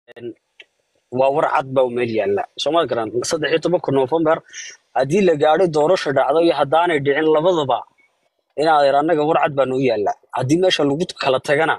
waa war cad baa meel yaalla sooma garan saddex iyo tobanka noofembar haddii la gaadho doorasho dhacdo iyo haddaanay dhicin labadaba inaadeer annaga war cad baa noo yaalla haddii meesha lagu kala tagana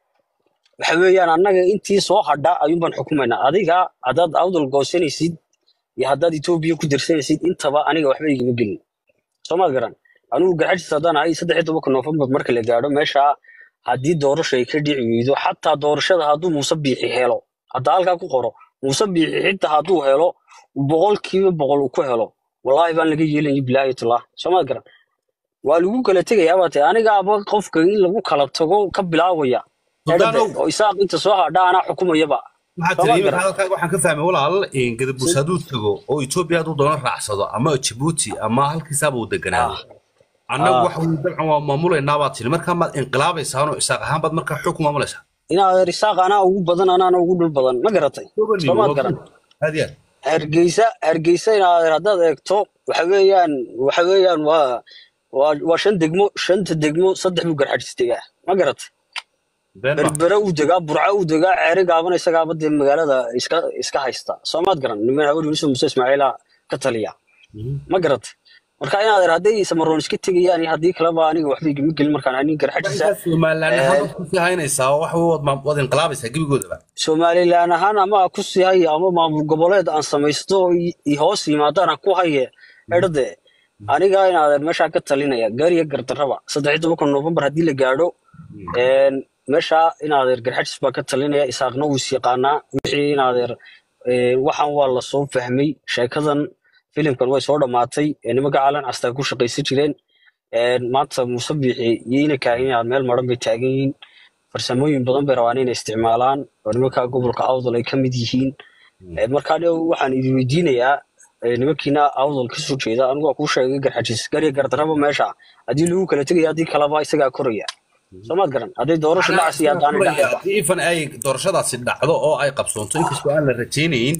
waxa weeyaan annaga intii soo hadha ayuunbaan xukumaynaa adiga haddaad awdal goosanaysid iyo haddaad etoobiya ku dirsanaysid intaba aniga waxba igama gelin soomaad garan anigu garxajis haddaan ahay saddex iyo tobanka noofembar marka la gaadho meesha haddii doorasho ay ka dhici weydo xataa doorashada hadduu muuse biixi helo hadda halkaa ku qoro muuse biixi xitaa hadduu helo boqolkiiba boqol uu ku helo wallaahi baan laga yeelaya bilaayatullah soomaad garan waa lagu kala tegayaa baa tahay aniga aba qofka in lagu kala tago ka bilaabaya Suldaanow. oo isaaq inta soo hadha anaa xukumayaba waxaa Soomaa tiri garan. hadalkaaga waxaan ka fahmay walaal in gadabuus hadduu tago oo etoobiya hadduu doono raacsado ama jibuuti ama halkiisaaba uu deganaado annagu Ah. waxa weye dabcan waa maamulaynaa baad tiri markaa maad inqilaabaysaanoo isaaq ahaan baad markaa xog ku maamulaysaa inaad isaaq anaa ugu badan anaana ugu dhul badan ma garatay soomaad garan aad iyo aad hargeysa hargeysa inaad haddaad eegto waxa weeyaan waxa weeyaan waa waa waa shan degmo shanta degmo saddex buu garxajis degaa ma garatay been ma berbere uu degaa burca uu degaa ceeri gaabana isagaaba dee magaalada iska iska haysta soomaad garan niman haween yusuf muuse ismaaciila ka taliya ma garatay marka inaad hadday samaroon iska tegayaan iyo haddii kaleba aniga waxba igama gelin markaan anin garxajisa markaa somaliland ahaan baad kusii haynaysaa oo waxa weye waad maam- waad inqilaabaysaa gebigoodaba somalilan ahaan ama ku sii haya ama maamul goboleed aan samaysto oo i- i hoos yimaadaan aan ku haye erdade aniga inaadan meeshaa ka talinaya gaariya gardarraba saddex iyo tobanka noofembar haddii la gaadho een, meesha inaadeer garxajis baa ka talinaya isaaqna wuu is yaqaanaa wixii inaadeer ee, waxaan waa la soo fahmay sheekadan filimkan way soo dhammaatay ee, nimanka caalan castaa ku shaqaysan jireen een, maanta muuse biixi iyo inanka inaad meel maran bay taagan yihiin farsamooyin badan bay rabaan inay isticmaalaan oo nimanka gobolka awdal ay ka mid yihiin Ee, markaa dhow waxaan idin weydiinayaa ee, nimankiina awdal ka soo jeeda anigu waa kuu sheegay garxajis gariya gardarraba meesha haddii lagu kala tegaya haddii kaleba isagaa koraya soomaad garan hadday doorasho dhacas iyo haddaanay dhacayba haddii ifan ay doorashadaasi dhacdo oo ay qabsoonto inkastoo aan la rajaynayn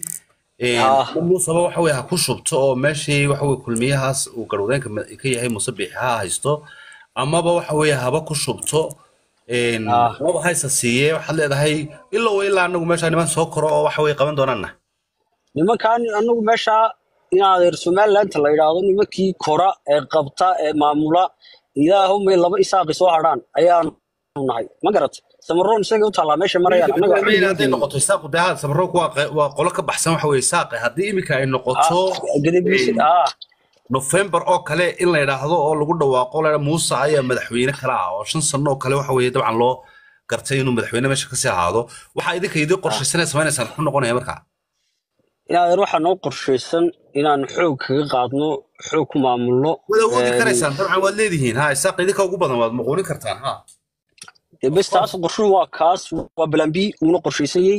Ah. muuseba waxa weye ha ku shubto oo meeshii waxa weye kulmiyahaas uu garwadeenka ma- ka yahay muuse biixi ha haysto amaba waxa weye haba ku shubto een, Ah. amaba haysa siiye waxaad leedahay ilow ilaa anagu meesha niman soo koro oo waxa weye qaban doonaana nimankan anagu meesha inaadeer somalilandta la yidhaahdo nimankii kora ee qabta ee maamula ilaahumay laba isaaqi soo hadhaan ayaanu nahay ma garat samaroon isagay u taallaa meesha marayaan annaga waxba Hadday igama hadday gelin. noqoto isaaqu dee haa samaroonku waa qe- waa qolo ka baxsan waxa weye saaqe haddii iminka ay noqoto Ah, gadabiisi een, ah November oo kale in la yidhaahdo oo lagu dhawaaqo la Muuse ayaa madaxweyne kale ah oo shan sano oo kale waxa weeye dabcan loo gartay inuu madaxweyne meesha kasii ahaado waxaa idinka idin qorshaysanay samaynaysaa muxuu noqonaya markaa inaadeer waxaa noo qorshaysan inaan xoog kaga qaadno xoog ku maamulno waad awoodi Een, karaysaan dabcan waad leedihiin ha isaaq idinka ugu badan waad muquunin kartaan ha dee bes taas qorshuhu waa kaas waa balan b uuna qorshaysanyey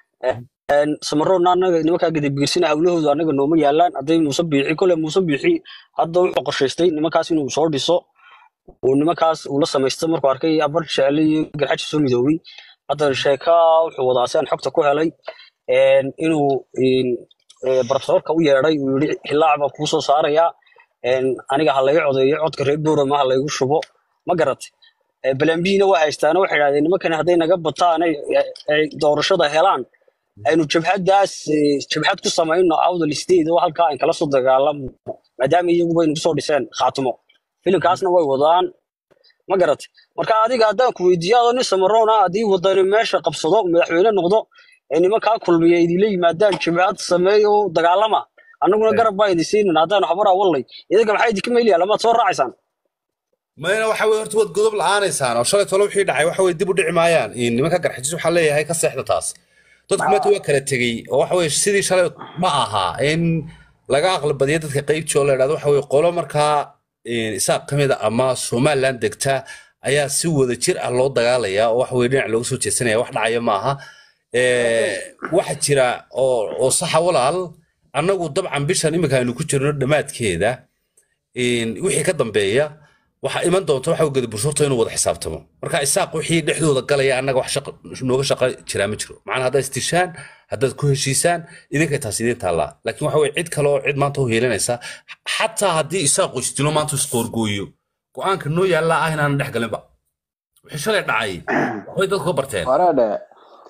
samaroonna annaga nimankaa gadabiirsina hawlahooda annaga nooma yaalaan hadday muuse biixi kole muuse biixi hadda wuxuu qorshaystay nimankaas inuu soo dhiso uu nimankaas uu la samaysto markuu arkay abar jecle iyo garxaji soo midoobay hadda sheeka wuxuu wadaa si aan xogta ku helay een, inuu een, ee, barofesorka u yeedhay uu yidhi hilaac baan kuu soo saarayaa een, aniga ha laga codeeyo codka reer boorama ha laygu shubo ma garatay balambiina waa haystaana waxay idhahdeen nimankan hadday naga bataan ay ay doorashada helaan aynu jabhaddaas eh, jabhad ku samayno awdal state oo halkaa aan kala soo dagaalamo maadaama iyaguba aynu kusoo dhiseen khaatimo filimkaasna way wadaan ma garat marka adiga haddaan ku weydiiyo adoo nin samaroona haddii wadani meesha qabsado madaxweyne noqdo ee nimankaa kulmiya idinla yimaadaan jabhad sameeyo dagaalama annaguna garab baa idin siinin haddaanu habaraa wallay idinka maxaa idinka meeliyaa lamaad soo raacaysaan mayna waxa weye horta waad godob la-aanaysaan oo shalay tole wixii dhacay waxa weye dib u dhici maayaan in nimanka garxajis waxaa leeyahay ka seexda taas dadku maanta waa kala tegey oo waxa weye sidii shalay ma aha in laga aqli badiyo dadka qeybtii oo la idhahdo waxa weye qolo markaa in isaaq ka mid a ama somaliland degta ayaa si wada jir ah loo dagaalaya oo waxa weye dhinac looga soo jeesanaya wax dhacaya ma aha Eh, waxa jira oo oo saxa walaal annagu dabcan bishan iminka aynu ku jirno dhammaadkeeda in wixii ka dambeeya waxaa iman doonta waxa gada bursurta inuu wada xisaabtamo marka isaaq wixii dhexdooda galaya annaga wax shaqo nooga shaqo jiraa ma jiro macnaa haddaad istishaan haddaad ku heshiisaan idinkay taas idiin taallaa laakiin waxa weye cid kale oo cid maanta u heelanaysa xataa haddii isaaqu isdilo maanta isqoorgooyo go-aanka noo yaallaa ah inaanan dhex galinba wixii shalay dhacay waxbay dadku ka barteen wareedhe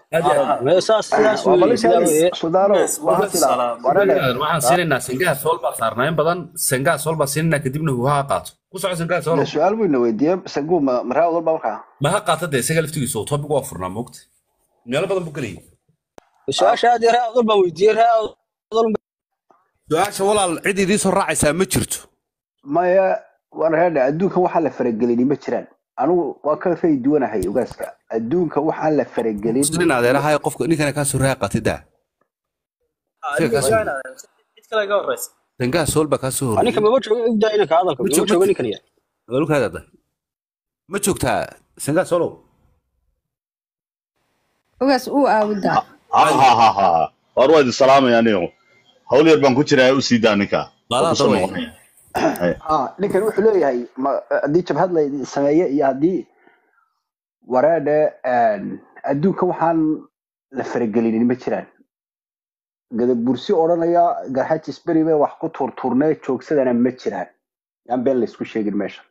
aad iyo aad mee saas sidaas waa weeye sidaa balintaanis weeye sudaano waa sidaa warane waxaan siinaynaa sengaha sool baa saarnaa in badan sengaha sool baa siinaynaa kadibna uu ha qaato ku soco sengaha sool su-aal buu ina weydiiyey sangu ma maraa walba markaa ma ha qaata dee isaga laftigiisu oo topic waa furnaa moogta meelo badan buu gelayay su-aasha aad iyo ree adol baan weydiiyey ree adol su-aasha walaal cid idiin soo raacaysaa ma jirto maya waan reedha adduunkan waxaa la faragelini ma jiraan anigu waa ka ray duwanahay ogaaska adduunka waxaan la faragelin nin adeeraha qofka ninkana kaa soo raa qaatay daa cid kale ga horeysa sengaha sool baa kaa soo ninka horreeyay maba joogo igdaa inanka hadalka Ma maba joogo- joogo ninkan ya walkaada ma joogtaa sengaha soolow ogaas uu aawudaa ha ha ha ha war waa idin salaamaya anigo hawl yar baan ku jiraa u sii daa ninka Qaadaa Waa kusoo dawey. noqonaya. ah ninkan wuxuu leeyahay ma- haddii jabhad la sameeye iyo haddii wareedhe adduunkan waxaan la faragelinin ma jiraan gadabursi odhanaya garxajis beri bay wax ku tuurtuurnee joogsadana ma jiraan yaan been laysku sheegin meesha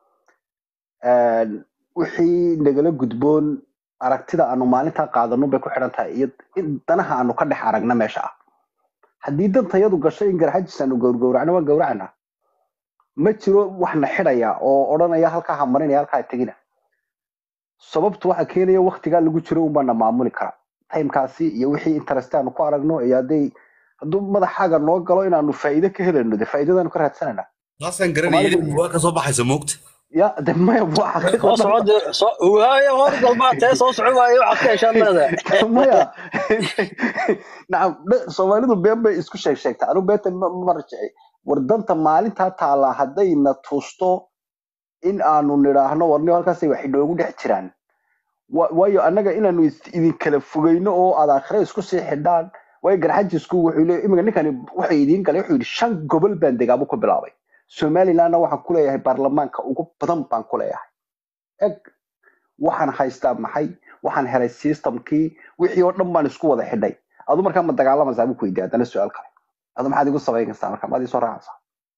wixii nagala gudboon aragtida aanu maalintaa qaadano bay ku xidhan tahay iyo in danaha aanu ka dhex aragna meesha ah haddii dantayadu gasho in garxajis aanu gowrgowracno waan gowracana ma jiro wax na xidhaya oo odhanaya halkaa ha marinaya halkaa ha tegina sababtu waxa keenaya waktigaa lagu jiro unbaa na maamuli kara timekaasi iyo wixii interest aanu ku aragno iyo hadday hadduu madaxaaga noo galo inaanu faa'iido ka helayno de faa'iidadaanu ka raadsanayna taasaan garanayay waa ka soo baxaysa moogta ya de maya waa soo soco dee soo waayo hor galmaa tee soo soco waayo waxaad ka heshaan leedahay maya nacam dhe- soomaalidu been bay isku sheeg sheegta anigu beenta ma ma rajici war danta maalintaa taallaa hadday na tuusto in aanu nidhaahno warniyo halkaasay wax inoogu dhex jiraan Wa- waayo annaga inaanu is- idin kala fogeyno oo aad aakhire isku sii xidhaan waayo garxajisku wuxuu leeyahay imika ninkani wuxuu idiin galay wuxuu yidhi shan gobol baan degaabu ku bilaabay somalilandna waxaan ku leeyahay baarlamaanka ugu badan baan ku leeyahay eg waxaan haystaa maxay waxaan helay systemkii wixii oo dhan baan isku wada xidhay adu markaa ma dagaalamaysaa buu ku weydiiya haddana su-aal kale adu maxaad igu samayn kartaa marka maad isoo raacaysaa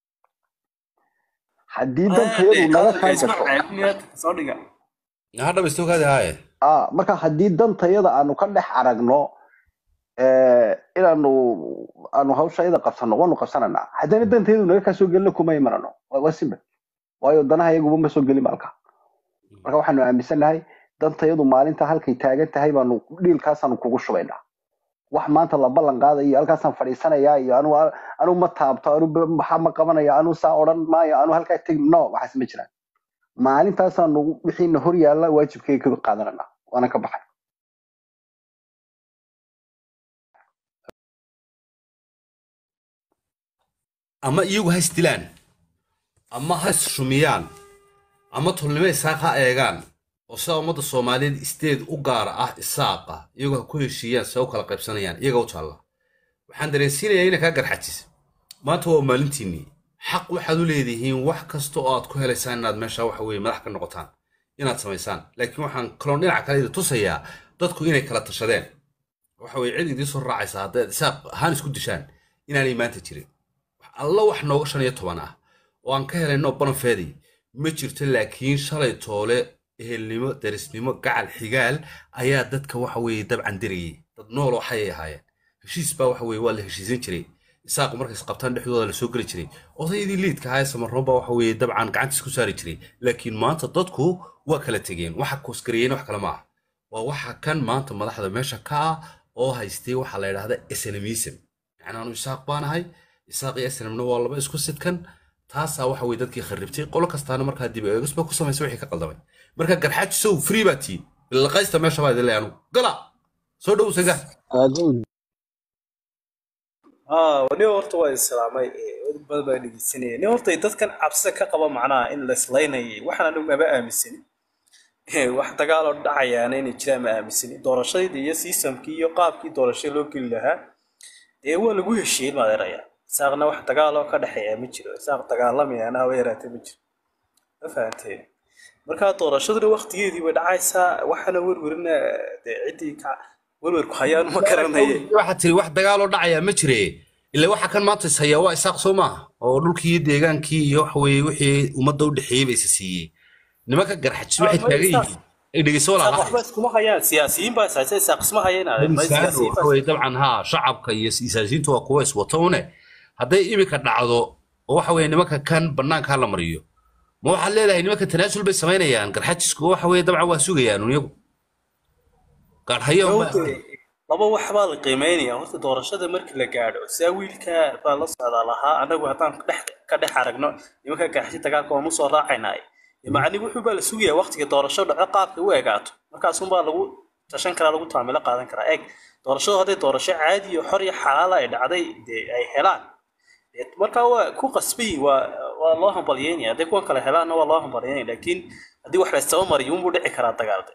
haddii dantayadu naga kaa gasho soo dhiga ha dhamaysto kaadi haaye ah marka haddii dantayada aanu ka dhex aragno eh, inaanu aanu hawsha iyada qabsano waanu qabsananaa haddana dantayadu naga kaa soo gelina kuma imanano waa waa simple waayo danaha iyaguba ma soo gelin malka marka waxaanu aaminsanahay dantayadu maalinta halkay taagan tahay baanu dhiilkaasaanu kugu shubaynaa wax maanta la ballan qaadayo halkaasaan fadhiisanayaa iyo anu anu ma taabto anu ba- maxaa ma qabanaya anu saa odhan maayo anu halkaa tegi no waxaas ma jiraan maalintaasaanu wixiina hor yaalla waajibkayga ka qaadanana waana ka baxay ama iyagu ha isdilaan ama ha isrumiyaan ama tolnimo isaaq ha eegaan oo sida ummadda soomaaliyeed isteed u gaara ah isaaqa iyagoo ha ku heshiiyaan se u kala qaybsanayaan iyaga u taalla waxaan dareensiinayaa ina kaa garxajis maanta waa maalintiinnii xaq waxaad u leedihiin wax kasta oo aad ku helaysaan inaad meesha waxa weeye madax ka noqotaan inaad samaysaan laakiin waxaan kaloon dhinaca kale idin tusayaa dadku inay kala tashadeen waxa weye cid idiin soo raacaysa haddaad isaaq ahaan isku dishaan inaanay maanta jirin wax alla wax nooga shan iyo toban ah oo aan ka helayno banafeedi ma jirto laakiin shalay toole ehelnimo darisnimo gacal xigaal ayaa dadka waxa weeye dabcan dirayay dad nool oo xayay ahaayeen heshiis baa waxa weeye waa la heshiisan jiray isaaqu markay isqabtaan dhexdooda la soo geli jiray odaydii liidka ahaa ee samaroon baa waxa weeye dabcan gacantiis ku saari jiray laakiin maanta dadku waa kala tegeen waxa koosgareeyeen wax kale ma ah waa waxa kan maanta madaxda meesha ka ah oo haystay waxaa la yidhaahda esenemism yacni anu isaaq baanahay isaaq iyo esenemna waa laba isku sidkan taasaa waxa weye dadkii kharribtay qolo kastaana markaa dib eegis ba ku samaysay wixii ka qaldamay marka garxaajisow free baa tiin bilaqaysta meesha baa idin leeyahay anugu gala soo dhow sagaa aduun aa nin horta waa islaamay dad badan baa dhegeysanaya nin horta dadkan cabsida ka qaba macnaha in la islaynayay waxaan anigu maba aaminsani wax dagaaloo dhacayaana inay jiraan ma aaminsani doorashadii iyo systemkii iyo qaabkii doorashada loo geli lahaa dee waa lagu heshiiyey maadeeraya isaaqna wax dagaaloo ka dhexeeya ma jiro isaaq dagaalamayaana haba yaraatee ma jiro ma fahanteen markaa doorashaduna waktigeedii way dhacaysaa waxaana werwerina dee ciddii ka werwerku hayaan ma garanaya waxaa tiri wax dagaaloo dhacayaa ma jire ila waxa kan maanta is hayaa waa isaaq soo maaha oo dhulkii iyo deegaankii iyo waxa weeye wixii ummadda u dhexeeyey ba isa siiyey nimanka garxajis waxay taagan yihiin ay dhegeyso isaaq walaalahay waxba iskuma hayaan siyaasiyiin baa isaasay isaaq isma hayeen may misaano siyaasiyiin waxa baa weye dabcan haa shacabka iyo siyaasiyiintu waa kuwa iswato une hadday iminka dhacdo oo waxa weye nimanka kan banaanka la mariyo ma waxaad leedahay nimanka tanaasul bay samaynayaan garxajisku waxa weye dabcan waa sugayaan un iyagu gaadhaya unbaa Gawde, laba wax baa la qiimeynaya horta doorashada markii la gaadho saa wiilka baa la socdaa lahaa anagu haddaan dhex ka dhex aragno nimanka gaxshi dagaalka waan usoo raacaynay macni wuxuu baa la sugayaa waqtiga doorasho dhaco qaabka u egaato markaasunbaa lagu tashan karaa lagu taamilo qaadan karaa eeg doorashadu hadday doorasho caadi iyo xor iyo xalaala ay dhacday dee ay helaan dee markaa waa ku qasbay waa waa loo hambalyeynaya hadday kuwan kale helaanna waa loo hambalyeynaya laakiin haddii wax la isdaba mariyo unbuu dhici karaa dagaalde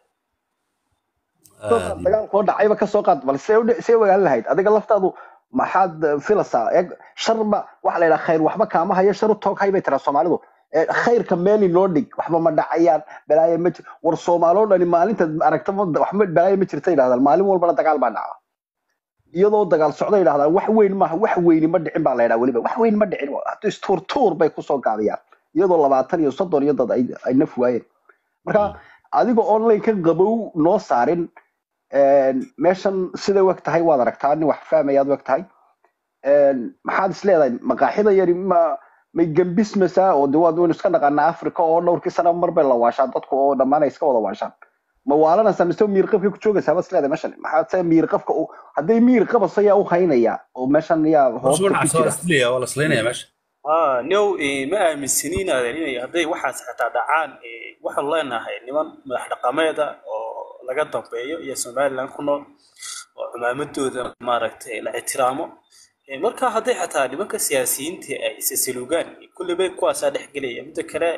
dagaalkoo dhacayba kasoo qaad bal see udhi- see ogaan lahayd adiga laftaadu maxaad eh, filaysaa eeg sharba waxa la yidhaha khayr waxba kaama hayo shar u toog hay bay tiraa soomaalidu Eh, khayrka meeli noo dhig waxba ma dhacayaan balaayo ma jir war soomaaloo dhani maalinta aragta ma- waxba balaayo ma jirta yidhahdaan maalin walbana dagaal baa dhaca iyadoo dagaal socda yidhahdaan wax weyn maaha wax weyni ma dhicin baa la yidhaha weliba wax weyn ma dhicin hadda istuur tuur bay kusoo gaabiyaan iyadoo labaatan iyo soddon iyo dad ay ay naf waayeen marka adiga online ka qabow noo saarin een, meeshan siday u eg tahay waad aragtaa nin wax fahmayaad u eg tahay een, maxaad is leedahay maqaaxida yari ma may gambismaysaa oo de waad waynu iska dhaqanaa africa oo dhowrkii sana mar bay la waashaan dadku oo dhammaan ay iska wada waashaan ma waalanaysaa mise miirqabkay ku joogaysaa baad is leedahay meeshan maxaad se miirqabka u hadday miirqabas ayaa u haynaya oo meeshan yaa hoosta ku waa jira laslaya waa laslaynaya meesha ah new eh, ma aaminsaniin adeerinaya hadday waxaas xataa dhacaan eh, waxaanu leenahay niman madax dhaqameeda oo laga dambeeyo iyo somaliland ku nool oo cumaamadooda maaragtay la ixtiraamo Eh, marka hadday xataa nimanka siyaasiyiinta ay isasilugaan kulleba kuwaasaa dhex gelaya midda kale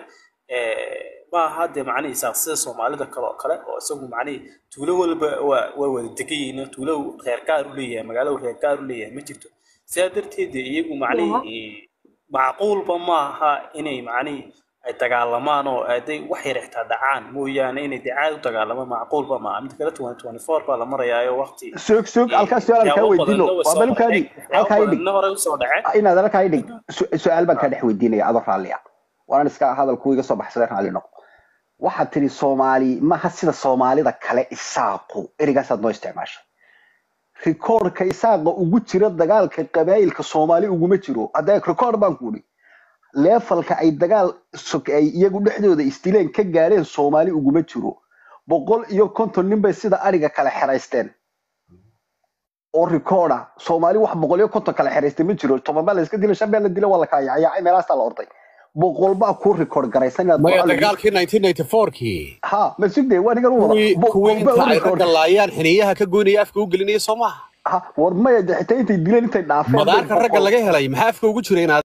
eh, ma aha dee macnihi isaaq sida soomaalida kale oo kale oo isagu macnihi tuulo walba waa waa wada degan yihiin tuulo reer gaar u leeyahay magaalo reer gaar u leeyahay ma jirto sidaa darteed dee iyagu macnihi eh, macquulba maaha inay macnihi ay dagaalamaan oo hadday wax yar xitaa dhacaan mooyaane inay dee caadi u dagaalamaan macquulba maaha midda kale 2024 baa la marayaayo waqti suug suug halkaas su-aal kaa weydiino waa balubkaadii halkaa idhig badanna hore usoo dhaceen inaad halkaa idhig su- su-aal baan kaa dhex weydiinaya adoo raalliya waanan iska hadalku iga soo baxsaday raalli noqo waxaad tiri soomaali maha sida soomaalida kale isaaqu erigaasaad noo isticmaashay rikoorka isaaqa ugu jira dagaalka qabaayilka soomaali uguma jiro hadda rikoor baan ku idhi leefalka ay dagaal sok- ay iyagu dhexdooda isdileen ka gaadheen soomaali uguma jiro boqol iyo konton nin bay sida ariga kala xeraysteen oo rikoorda soomaali wax boqol iyo konton kala xeraystay ma jiro toban baa la iska dilay shan baa la dilay waa la kala yacayaacay meelaasaa la orday boqol baa kuu rikoord garaysan inaad maya boqol- dagaalkii 1994kii ha ma sugde waa nigan u wada kuwii Bo- kuwii boqol baa inta u ay rikoord ragga laayaan xiniyaha ka goynaya afka u gelinaya soo maaha ha war maya de xitaa intay dileen intay dhaafeen bay madaarka ragga boqol- laga helay maxaa afka ugu jira inaad